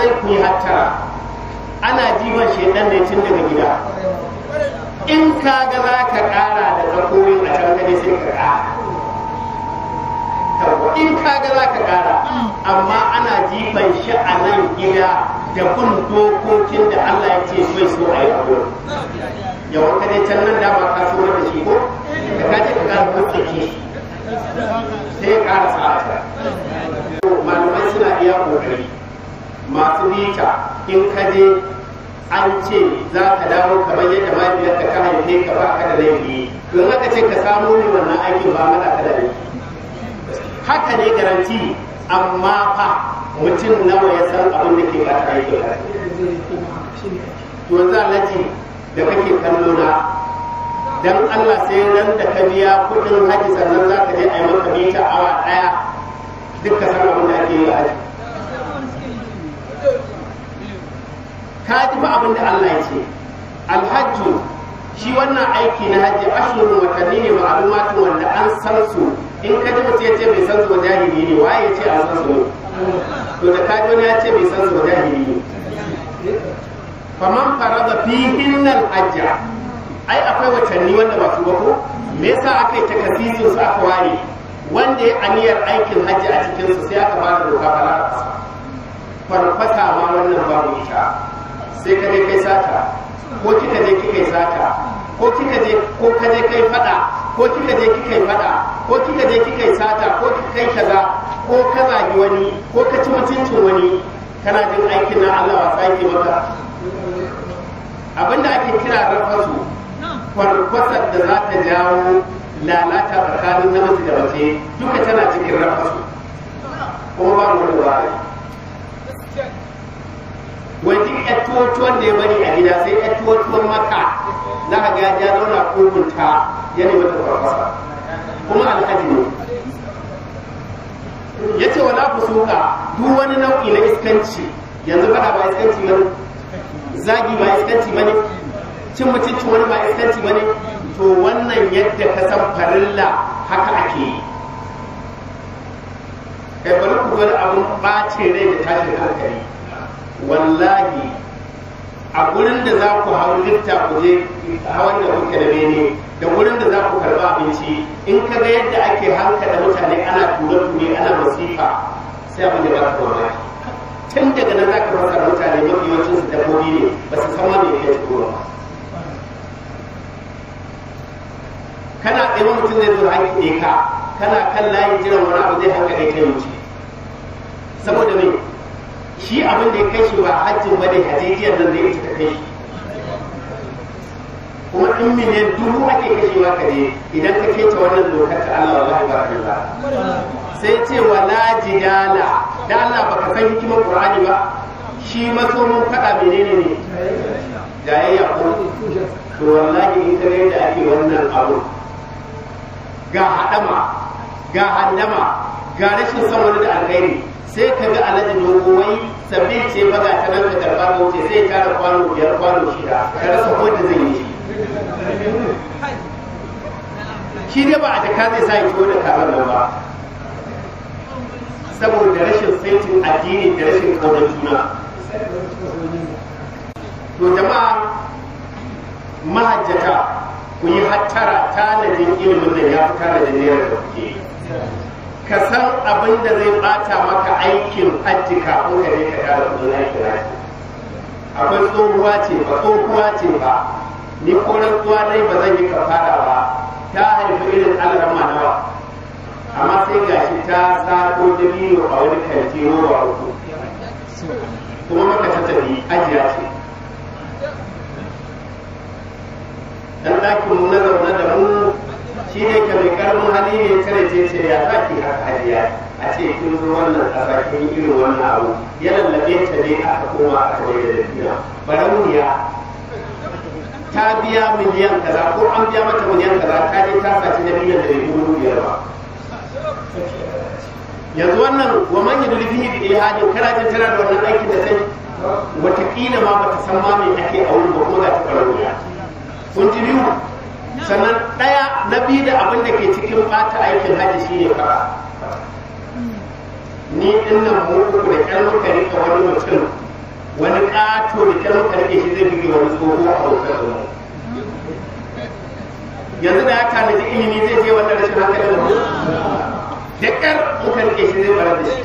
alhazai ku yi hattara ana jiban shaidan ne tun daga gida in ka ga za ka ƙara da tsakoyin a can gani sai ka ƙara in ka ga za ka ƙara amma ana jifan shi a nan gida da kun dokokin da Allah ya ce bai so a yi abu yawan ka dai can nan dama ka so da shi ko da ka ce ka ƙara kuɗi sai ya ƙara sa'ata malamai suna iya ƙoƙari masu bita in ka je an ce za ka dawo kamar yadda mahaifiyarka ta haife ka ba ka da laifi don haka ce ka samu ne wannan aikin ba mana ka da laifi haka ne garanti amma fa mutum nawa ya san abin da ke bata aikin to yanzu alhaji da kake kallo na dan Allah sai ran da ka biya kudin haji sannan za ka je a yi maka mita awa daya duk ka san abin da ake yi a haji ka ji ba abin da Allah ya ce alhajju shi wannan aiki na hajji ashurun watanni ne ma'lumatun wanda an san su in ka ji mutum ya ce bai san su ba jahili ne waye ya ce an san su ne to da ka ji wani ya ce bai san su ba jahili ne faman farada fihin hajja ai akwai watanni wanda ba su ba ko me yasa aka yi takasisin su aka ware wanda ya aniyar aikin hajji a cikin su sai aka bada doka fara farfata ma wannan babu ita sai ka je kai sata ko kika je kika yi sata ko kika je ko ka je kai fada ko kika je kika yi fada ko kika je kika yi sata ko kika kai kaza ko ka zagi wani ko ka ci mutuncin wani kana jin aikin na Allah wa tsaki maka abinda ake kira rafasu kwarkwasar da za ta jawo lalata tsakanin namiji da mace duka tana cikin rafasu kuma ba mu da wani wai duk ƴar tuwon da ya bari a gida sai ƴar tuwon maka za ka ga ya zauna kogunta ya nemi ta farfasa kuma alhaji ne ya ce wala ku suka duk wani nau'i na iskanci yanzu fada ba iskanci ba ne zagi ba iskanci ba ne cin mutuncin wani ba iskanci ba ne to wannan yadda ka san farilla haka ake yi kai bari ku wani abun ɓacin rai da tashin hankali wallahi a gurin da za ku hau lifta ku je hawan da kuke da bene da gurin da za ku karba abinci in ka ga yadda ake hanka da mutane ana ture ture ana masifa sai abin da ba ka mamaki tun daga nan za ka rasa mutane mafi yawancin su dabbobi ne ba su san ma me yake cikin ba kana tsaye mutum zai zo hanki ka kana kan layin jiran wani abu zai hanka kai kai wuce saboda me shi abin da ya kai shi ba hajjin ba ne hajjijiyar nan da ya ta kai shi kuma in miliyan dubu ake kashewa ka je idan ka keta wannan dokar ta Allah wallahi ba ka sai ce wala jidala da Allah baka san hikimar Qur'ani ba shi maso mun faɗa menene ne jayayya ko to wallahi in ka da ake wannan abu ga hadama ga handama ga rashin son wani da alkhairi sai ka ga alhaji dogo wai sabbin ce ba ga ta nan ka karba ka wuce sai tara kwano biyar kwano shida ka rasa ko da zai yi shi shi dai ba a jaka zai sa ya ciwo da kamar nan ba saboda rashin saitin addini da rashin kaunar juna to jama'a mahajjata ku yi hattara tanadin ilimin nan ya fi tanadin naira da kuke ka san abin da zai bata maka aikin hajji kafin ka je ka tara kudin aikin hajji akwai tsohuwa ce ba tsohuwa ce ba ni ko rantsuwa dai ba zan yi kafara ba ta haifi irin alrama nawa amma sai gashi ta sako dabino a wani kanti roba uku kuma maka ta tafi ajiya ce dan ɗakin mu na zaune da mu shi ne ka mai karamin hali ne kare ce ce ya za ki haka hajiya a ce kin zo wannan ƙasa kin yi irin wannan abu ya lallabe ta ne aka koma aka mai da dafiya barauniya ta biya miliyan kaza ko an biya mata miliyan kaza ta je ta saci na miliyan da bai dubu biyar ba yanzu wannan wa man yi dulfi bi ilhadin kana jin tana da wannan aikin da sai wataƙila ma bata san ma me ake a wurin ba kuma za ta barauniya kun ji biyu sannan ɗaya na biyu da abin da ke cikin ɓata aikin hajji shi ne fara ni ɗin nan mu uku da ƙyar muka rika wani mutum ƙato da kyar muka rike shi zai buge wani tsoho a bautar da yanzu da ya tanaji ilimi zai je wannan rashin hankalin da da ƙyar muka rike shi zai barar da shi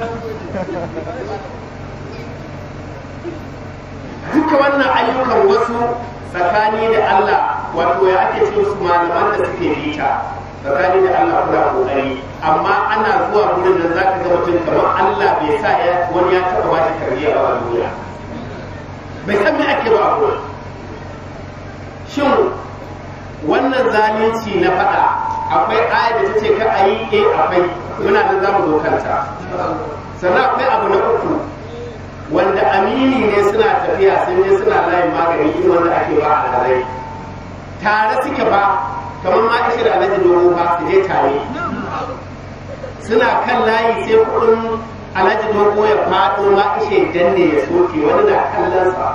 duka wannan ayyukan wasu tsakani da Allah wato ya ake ce su malaman da suke bita tsakani da Allah kuna kokari amma ana zuwa gurin da zaka ga mutum kamar Allah bai sa ya wani ya taba bashi tarbiyya ba a duniya bai san me ake ba a gurin shin wannan zalunci na faɗa akwai aya da ta ce ka a yi eh akwai muna nan za mu zo kanta sannan akwai abu na uku wanda amini ne suna tafiya sun je suna layin magani irin wanda ake ba a lalai tare suke ba kamar ma ishe da alhaji dogo ba su je tare suna kan layi sai kudin alhaji dogo ya faɗo ma ishe danne ya soke wani na kallon sa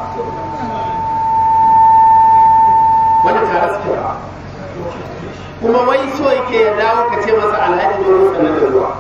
wani tare suke ba kuma wai so yake ya dawo ka ce masa alhaji dogo sannan da zuwa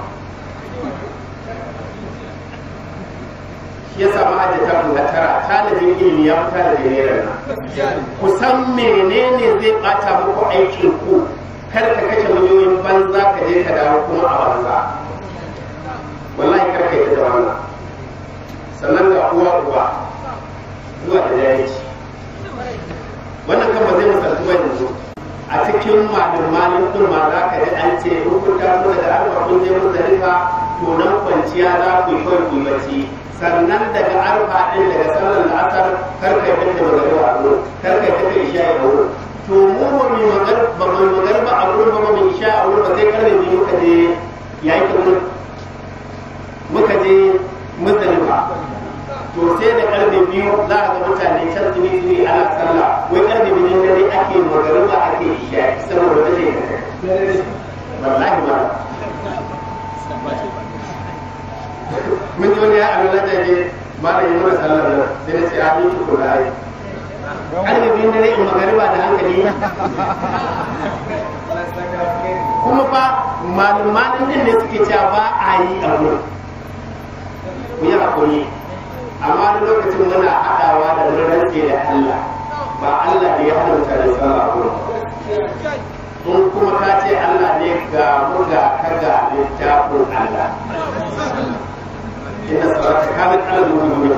ya samu hajjata guda tara talibin ilimi ya fi talibin naira nan ku san menene zai bata muku aikin ku kar ka kashe miliyoyin banza ka je ka dawo kuma a banza wallahi kar ka yi da wannan sannan ga uwa uwa zuwa da jahilci wannan kan ba zai misaltu ba yanzu a cikin malin malin kurma za ka ji an ce in kun taso daga arba kun je muzdalifa to nan kwanciya za ku yi kawai ku yi bacci sannan daga arfa ɗin daga sallar la'asar karka yi kake magana a wurin karka yi kake isha a wurin to mu ba mu magar ba mu magar ba a wurin ba mu isha a wurin ba sai karfe biyu muka je yayi wurin muka je muzdalifa to sai da karfe biyu za a ga mutane can tuni tuni ana sallah wai karfe biyu dare ake magariba ake isha saboda wata ce wallahi ba mun ji wani ya alwala da ke ba da yi mana sallar nan sai na ce a yi tuku da ai karfe biyu dare in magariba da hankali kuma fa malumanin din ne suke cewa ba a yi a wurin ku yi hakuri amma da lokacin muna haɗawa da rarrake da Allah ba Allah ne ya hana mutane sallah wurin in kuma ka ce Allah ne ga mu ga ka ga littafin Allah inna salata kanat ala al-mu'minina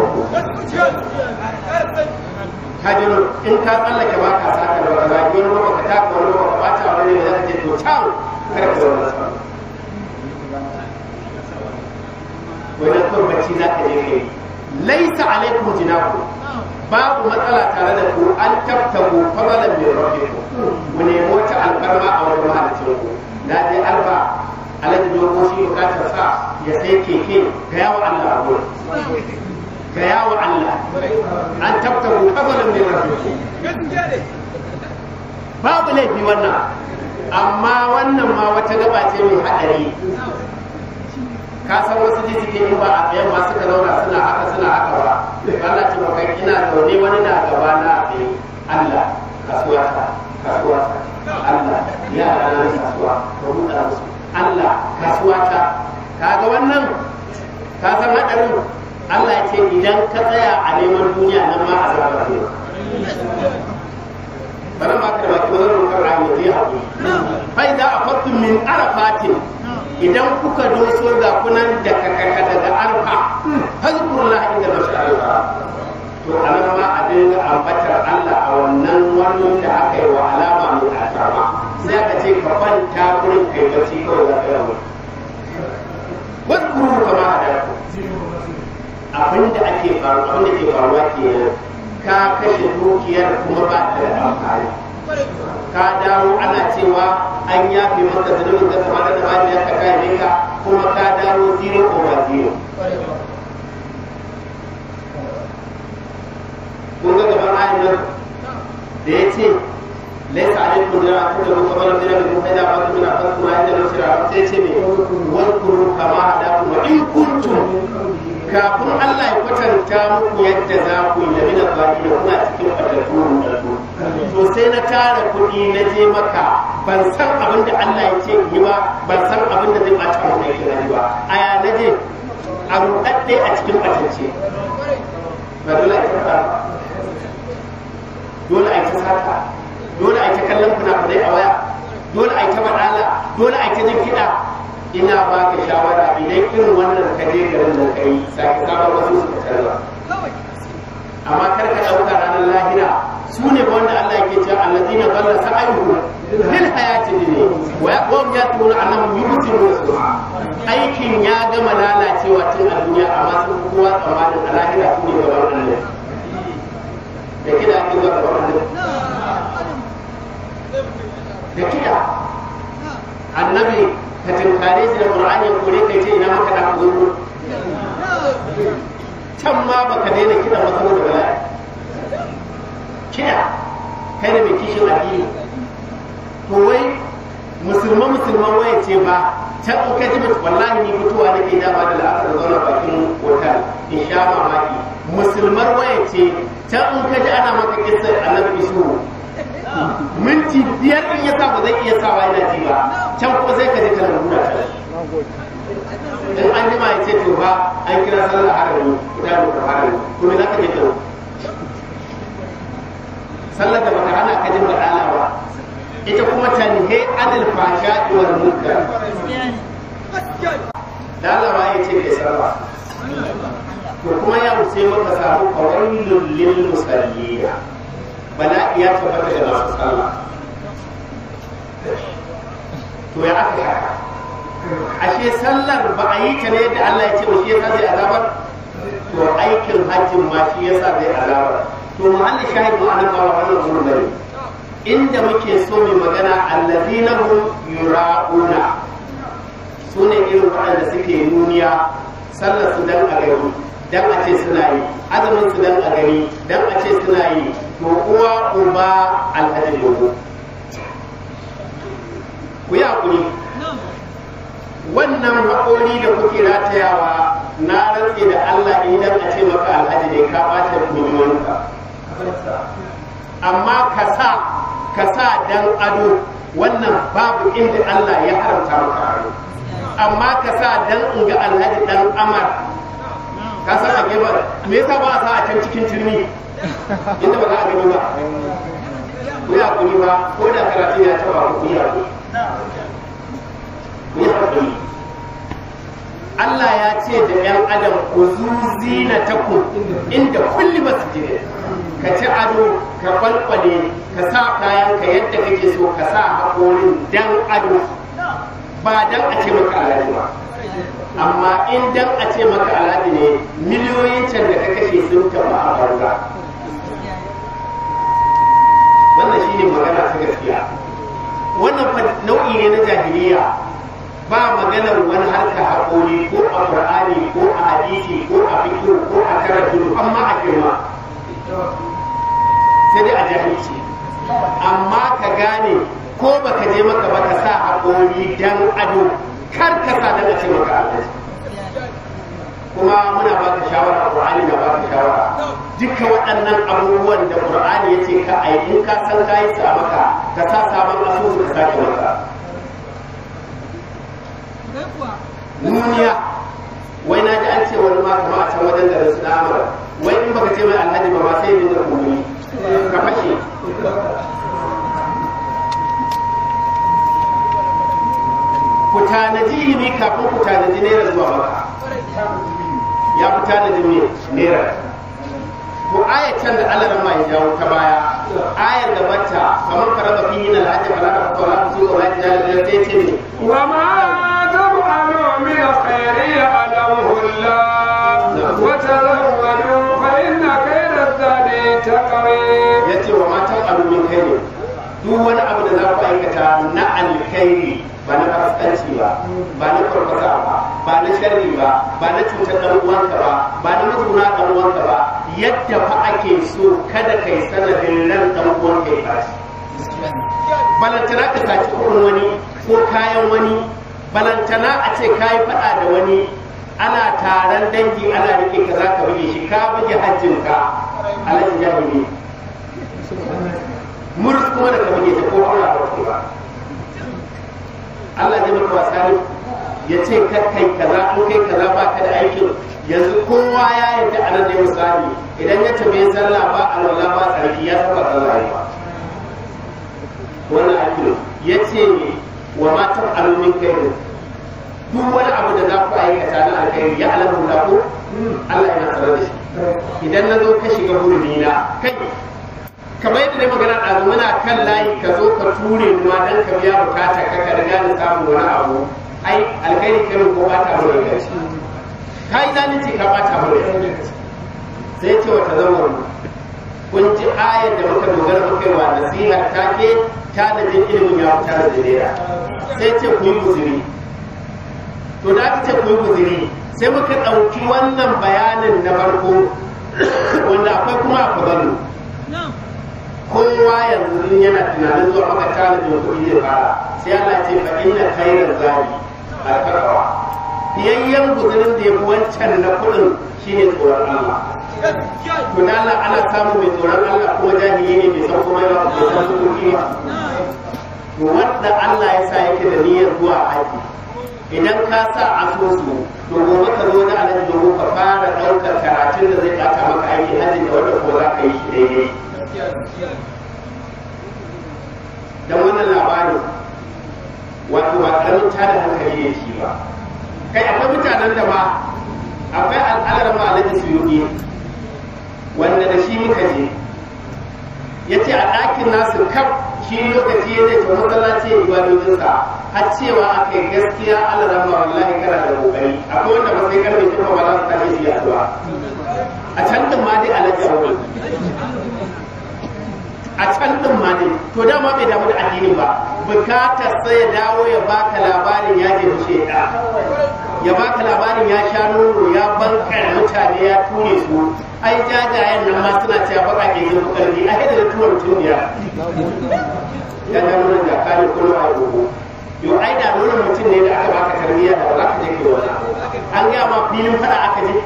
ka ji in ka tsallake ba ka saka da wata wani ba ka taka wani ba ka bata wani ne zaka ce to can kar ka zauna sa wani kawai bacci za ka je kai laisa alaikum jinaku babu matsala tare da ku an tabtabu fadalan min rabbikum ku nemi wata alfarma a wajen mahalicin ku na je arba alhaji dogo shi bukatar sa ya sai keke ga yawa Allah a gurin ga yawa Allah an tabtabu fadalan min rabbikum babu laifi wannan amma wannan ma wata gaba ce mai hadari ka san wasu ji suke yi ba a tsayen ma suka zauna suna haka suna haka ba Allah ce maka ina zaune wani na gaba na a tsaye Allah kasuwa ta kasuwa ta Allah yara na kasuwa ka buɗa musu Allah kasuwa ta kaga wannan ka san hadarin Allah ya ce idan ka tsaya a neman duniya nan ma azaba ne bana ma ka da baki wani rokar rahama zai haƙuri fa idza afattum min arafatin idan kuka doso ga kunan da kakaka daga arfa hazkurullah inda mashari'a to anan ma a dinga ambatar Allah a wannan wannan da aka yi wa alama mai alfarma sai aka ce ka kwanta gurin kai bacci kawai za ka yawo wadkuru kama hadaku abin da ake faru abin da ke faruwa kenan ka kashe dukiyar kuma ba ta da amfani ka dawo ana cewa an yafe maka zunubin da kamar da bayan ya ka kai ka kuma ka dawo zero over zero kun ga gaban ayin nan da ya ce laisa alaikum da ku da kuma da da ku da ba ku da ku ma da shira sai ce me wal kuru kama da ku in kuntum kafin Allah ya kwatanta muku yadda za ku yi da mina baki da kuna cikin fatattu to sai na tara kuɗi na je maka ban san abin da Allah ya ce yi ba ban san abin da zai ɓata mu aikin ba a ya na je a ruɗaɗɗe a cikin ɓatance ba dole a ta dole a ta sata dole a ta kallon fina-finai a waya dole a ta baɗala dole a ta jin kiɗa ina ba ka shawara idan irin wannan ka je garin da kai sake sabon wasu su canza amma kar ka ɗauka ranar lahira su ne ba wanda Allah yake cewa allazina dalla sa'ayuhum lil hayati dunya wa yaqum yatuna annahum yubsiruna su'a aikin ya gama lalacewa tun a duniya amma sun fi kowa tsammanin a lahira su ne gaban Allah da kida ake zuwa gaban Allah da kida annabi ka tinkare shi da qur'ani ya kore kai ce ina maka da zuru can ma baka daina kiɗa ba saboda bala'i kiɗa kai da mai kishin addini to wai musulman musulman waya ce ba can in ka ji mutu wallahi ni fitowa nake dama da la'asar zauna bakin hotel in sha mamaki musulmar waya ce can in ka ji ana maka kisar annabi isu minti biyar in ya sa ba zai iya sawa yana ji ba can kuma sai ka ji kana nuna ta in an jima ya ce to ba an kira sallar harami ita da ka harami to me za ka je ka sallar da baka hana ka jin badala ba ita kuma tanhe anil fasha wal munkar da Allah ba ya ce kai sallah to kuma ya wuce maka samu qawailul lil musallina bala'i ya tabbata da masu sallah to ya aka haka ashe sallar ba a yi ta ne yadda Allah ya ce wa shi yasa zai azabar to aikin hajjin ma shi yasa zai azabar to muhalli shahid mu anan ba wannan gurin bane inda muke so mu magana allazina hum yura'una sune irin waɗanda suke nuniya sallar su dan a gari dan a ce suna yi azumin su dan a gari dan a ce suna yi to uwa uba alhaji dogo ku yi hakuri wannan haƙori da kuke ratayawa na rantse da Allah idan a ce maka alhaji ne ka ɓata miliyoyinka amma ka sa ka sa dan ado wannan babu inda Allah ya haramta maka ado amma ka sa dan in ga alhaji dan amar ka san a gefen me yasa ba a sa a can cikin turmi inda ba za a gani ba ku yi hakuri ba ko da karatu ya taba ku yi hakuri ku yi hakuri Allah ya ce da ‘yan adam ku zuzi na taku inda kulli ba su jire ka ci ado ka kwalkwale ka sa kayan ka yadda kake so ka sa haƙorin dan ado ba dan a ce maka alhaji ba amma in dan a ce maka alhaji ne miliyoyin can da ka kashe sun taɓa a banza wannan shine magana ta gaskiya wannan nau'i ne na jahiliya ba maganar wani harka haƙori ko a ƙur'ani ko a hadisi ko a fikiru ko a karatu amma a girma sai dai a jahilci amma ka gane ko baka je maka ba ka sa haƙori dan ado kar ka sa dan a ce maka alaji kuma muna baka shawara Qur'ani na baka shawara duka waɗannan abubuwan da Qur'ani yace ka ai in ka san kai su a maka ka sa sabon asusu ka sake maka nuniya wai na ji an ce wani ma kama a can wajen da su da amara wai in baka ce mai alhaji ba ma sai yin da kuma ka fashe ku tanaji ilimi kafin ku tanaji naira zuwa maka ya fi tanajin ne naira ko ayar can da Allah rama ya jawo ta baya ayar da bata kamar karaba fi yin alhaji fala da fata wala su ko wala da da ta ce ne wa ma taf'alu min khairin ya'lamuhu Allah wa tazawwadu fa inna khayra zadi taqwa yace wa ma taf'alu min khairin duk wani abu da za ku aikata na alkhairi ba na fasikanci ba ba na farfasa ba ba na sharri ba ba na cutar dan uwanka ba ba na mazuna dan uwanka ba yadda fa ake so kada kai sanadin ran dan uwanka ya baci balantana ka saci kuɗin wani ko kayan wani balantana a ce kayi faɗa da wani ana taron dangi ana rike ka za ka buge shi ka buge hajjinka alhaji jahili murus kuma da ka buge ta ko Allah ba ba Allah zai maka wasa ne ya ce kar kai kaza in kai kaza ba ka da aikin yanzu kowa ya yarda anan ne misali idan ya tafi sallah ba alwala ba tsarki ya saba sallah ba wannan akilu ya ce wa matan alumin kai duk wani abu da za ku aikata na alkhairi ya alamu da ku Allah yana tsare da shi idan na zo ka shiga hurumi na kai kamar yadda ne magana ɗazu muna kan layi ka zo ka ture mu ma dan ka biya bukata ka ka riga da samun wani abu ai alkhairi kai ko ba ta mu da ka yi zalunci ka bata mu da sai ce wata zama kun ji ayar da muka dogara muka yi wa nasihar ta ke ta da jin ilimin ya fita da jidera sai ce ku yi guzuri to da aka ce ku yi guzuri sai muka ɗauki wannan bayanin na farko wanda akwai kuma a kwabalu kowa yanzu yana tunanin zuwa maka tanadin kuɗi zai fara sai Allah ce fa inna khairar zali alfarwa fiyayyen guzurin da ya fi wancan na kuɗin shine tsoron Allah to da Allah ana samu mai tsoron Allah kuma jahili ne bai san kuma yawa bai san kuɗi ba to wanda Allah ya sa yake da niyyar zuwa haji idan ka sa asusu to gobe ka zo da alaji domin ka fara ɗaukar karatun da zai ɓata maka aiki haji da wanda ko za ka yi shi daidai don wannan labarin wato ba ƙaramin tada hankali ne shi ba kai akwai mutanen da ma akwai al'adar ma alaji suyuki wanda da shi muka je ya ce a ɗakin nasu kaf shi lokaci ya zai ta masallaci ya ibadodinsa har cewa aka yi gaskiya Allah rama wallahi kana da kokari akwai wanda ba sai karfe kuma ba za su tashi su yi addu'a a can din ma dai alaji awwal a can din ma dai to dama bai damu da addinin ba bukatar sai ya dawo ya baka labarin ya je mushe da ya baka labarin ya sha nono ya bankar mutane ya ture su ai jajayen nan ma suna cewa baka ke yin karfi a hidda da tuwar tuniya ya da nuna da kare kullum a gogo yau ai da nuna mutum ne da aka baka tarbiyya da ba za ka je kai wani an gaya ma filin fada aka je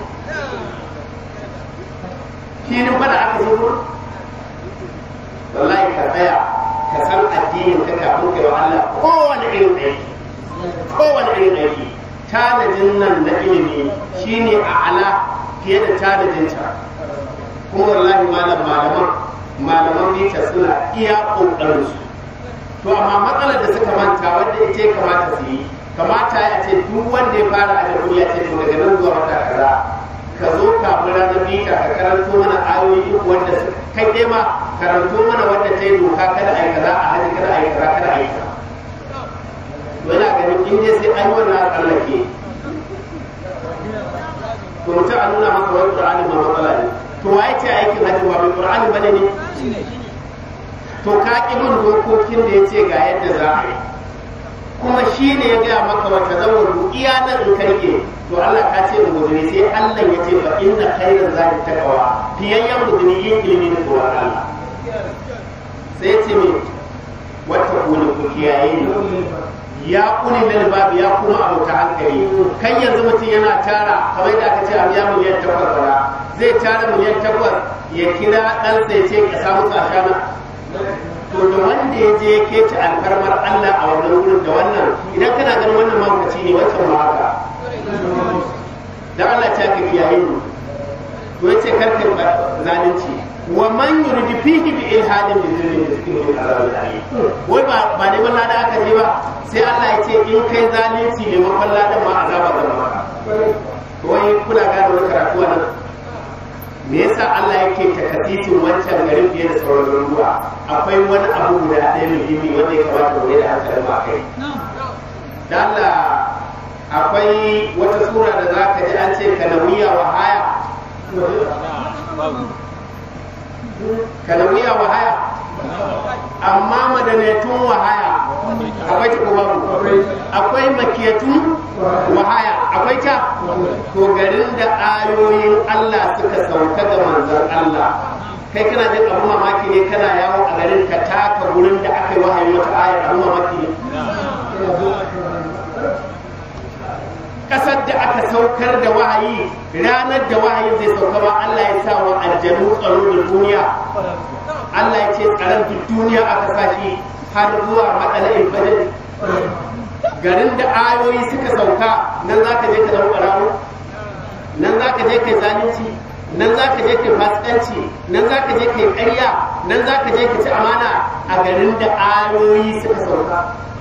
filin fada aka je ko wallahi ka tsaya ka san addinin ka kafin kai wa Allah kowane irin aiki kowane irin aiki tanadin nan na ilimi shine a ala fiye da tanadin ta kuma wallahi malam malaman malaman bita suna iya kokarin su to amma matsalar da suka manta wanda ita ya kamata su yi kamata ya ce duk wanda ya fara a ya ce to daga nan zuwa wata kaza ka zo kafin ranar bita ka karanto mana ayoyi uku wanda kai dai ma karanto mana wanda ta yi doka kada a yi kaza a haji kada a yi kaza kada a yi kaza yana ganin in dai sai an yi wannan a tsallake to mutum a nuna maka wani ƙur'ani ma matsala ne to waye ce aikin hajji ba mai ƙur'ani bane ne to ka ƙi bin dokokin da ya ce ga yadda za a yi kuma shi ne ya gaya maka wata zawar iya nan in karke to Allah ka ce guduni sai Allah ya ce fa inna khairan zati taqwa fiyayyan guduni yin ilimi da tsoron Allah sai ya ce me wata kuni ku kiyaye ni ya kuni lil babu ya kuma abota hankali kan yanzu mutum yana tara kamar da aka ce a biya miliyan takwas bara zai tara miliyan takwas ya kira ɗansa ya ce ka samu kashana to da wanda ya je ya kece alfarmar Allah a wannan wurin da wannan idan kana ganin wannan mahaukaci ne wancan ma haka dan Allah ta ka kiyaye mu to yace karkar zalunci wa man yuridu fihi bi ilhadin bi zulmin yuzkiru min azabin alim wai ba ba ne wallahi da aka je ba sai Allah ya ce in kai zalunci ne makon ladan ma azaba da maka wai kuna gane wani karatu wannan me yasa Allah yake takatitin wancan garin fiye da sauran garuruwa akwai wani abu guda ɗaya muhimmi wanda ya kamata mu da hankalin ma kai da Allah akwai wata sura da za ka ji an ce kanawiya wa haya kanawiya wa haya amma madanatun wa haya akwai ta kuma akwai makiyatun wa haya akwai ta to garin da ayoyin Allah suka sauka ga manzon Allah kai kana jin abu mamaki ne kana yawo a garin ka taka gurin da aka yi wahayi wata ayar abu mamaki ne kasar da aka saukar da wahayi ranar da wahayi zai sauka ba Allah ya sa wa aljanu tsaro da duniya Allah ya ce tsaron duk duniya aka sa shi har zuwa matsala'in fajr garin da ayoyi suka sauka nan za ka je ka zama ɓarawo nan za ka je ka zalunci nan za ka je kai fasikanci nan za ka je kai ƙarya nan za ka je ka ci amana a garin da ayoyi suka sauka